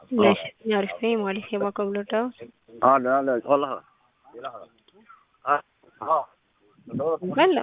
ليش يعرف فيه مالي في باكو بلوتاوس اه لا لا والله اه اه بلغ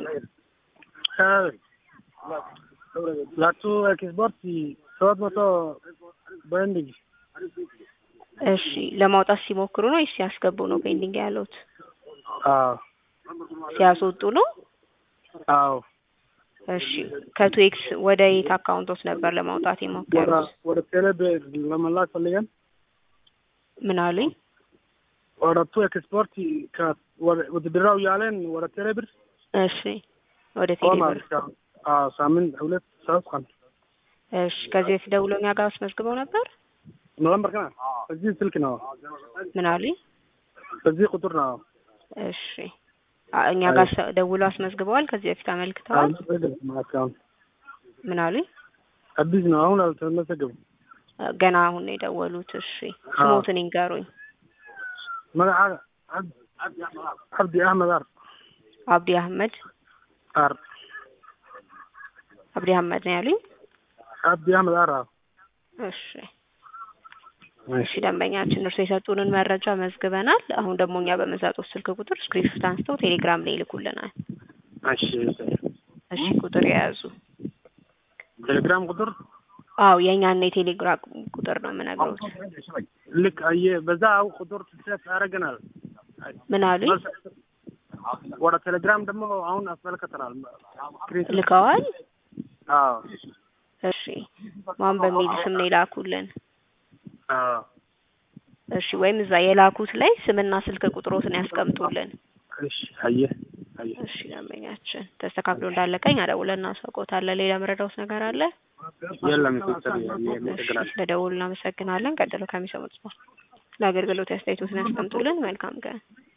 ላቱ ኤክስፖርት ሰባት መቶ በንድግ እሺ ለማውጣት ሲሞክሩ ነው ወይስ ሲያስገቡ ነው ፔንዲንግ ያሉት? አዎ ሲያስወጡ ነው? አዎ እሺ ከቱኤክስ ወደ የት አካውንቶች ነበር ለማውጣት ወደ የሞከሩት? ወደ ቴሌብር ለመላክ ፈልገን ምን አሉኝ? ወደ ቱ ኤክስፖርት ከ- ወደ- ወደ ድራው ያለን ወደ ቴሌብር እሺ ወደ ሆነ ቴሌብር አዎ ሳምንት ሁለት ሶስት ቀን እሺ ከዚህ በፊት ደውለው እኛ ጋር አስመዝግበው ነበር? ኖቨምበር ከና እዚህ ስልክ ነው ምን አሉኝ? በዚህ ቁጥር ነው እሺ አ- እኛ ጋር ሰ- ደውለው አስመዝግበዋል። ከዚህ በፊት አመልክተዋል። አልተመዘገበም። ምን አሉኝ? አዲስ ነው አሁን አልተመዘገበም። ገና አሁን ነው የደወሉት። እሺ ስሞትን ይንገሩኝ። መጋ- አብ- አብዲ አህመድ አር አብዲ አህመድ አር አብዲ አህመድ ነው ያሉኝ። አብዲ አህመድ አር አዎ። እሺ እሺ ደንበኛችን እርሱ የሰጡንን መረጃ መዝግበናል። አሁን ደግሞ እኛ በምንሰጡት ስልክ ቁጥር ስክሪንሾት አንስተው ቴሌግራም ላይ ይልኩልናል። እሺ እሺ ቁጥር የያዙ ቴሌግራም ቁጥር አዎ የእኛና የቴሌግራም ቁጥር ነው የምነግረውት። ልክ አየ በዛ አው ቁጥር ትሰጥ ያደርገናል። ምን አሉኝ? ወደ ቴሌግራም ደግሞ አሁን አስመልከተናል። ስክሪን ልከዋል። አዎ እሺ ማን በሚል ስም ነው የላኩልን? አዎ እሺ ወይም እዛ የላኩት ላይ ስምና ስልክ ቁጥሮትን ያስቀምጡልን። እሺ አየ አየ እሺ ደንበኛችን ተስተካክሎ እንዳለቀኝ አደውለን እናሳውቅዎታለን። ሌላ መረዳውት ነገር አለ? የለም ሲስተር እሺ ያመሰግናል። ለደውል እናመሰግናለን። ቀጥሎ ከሚሰሙት ነው ለአገልግሎት አስተያየቶትን ያስቀምጡልን። መልካም ቀን።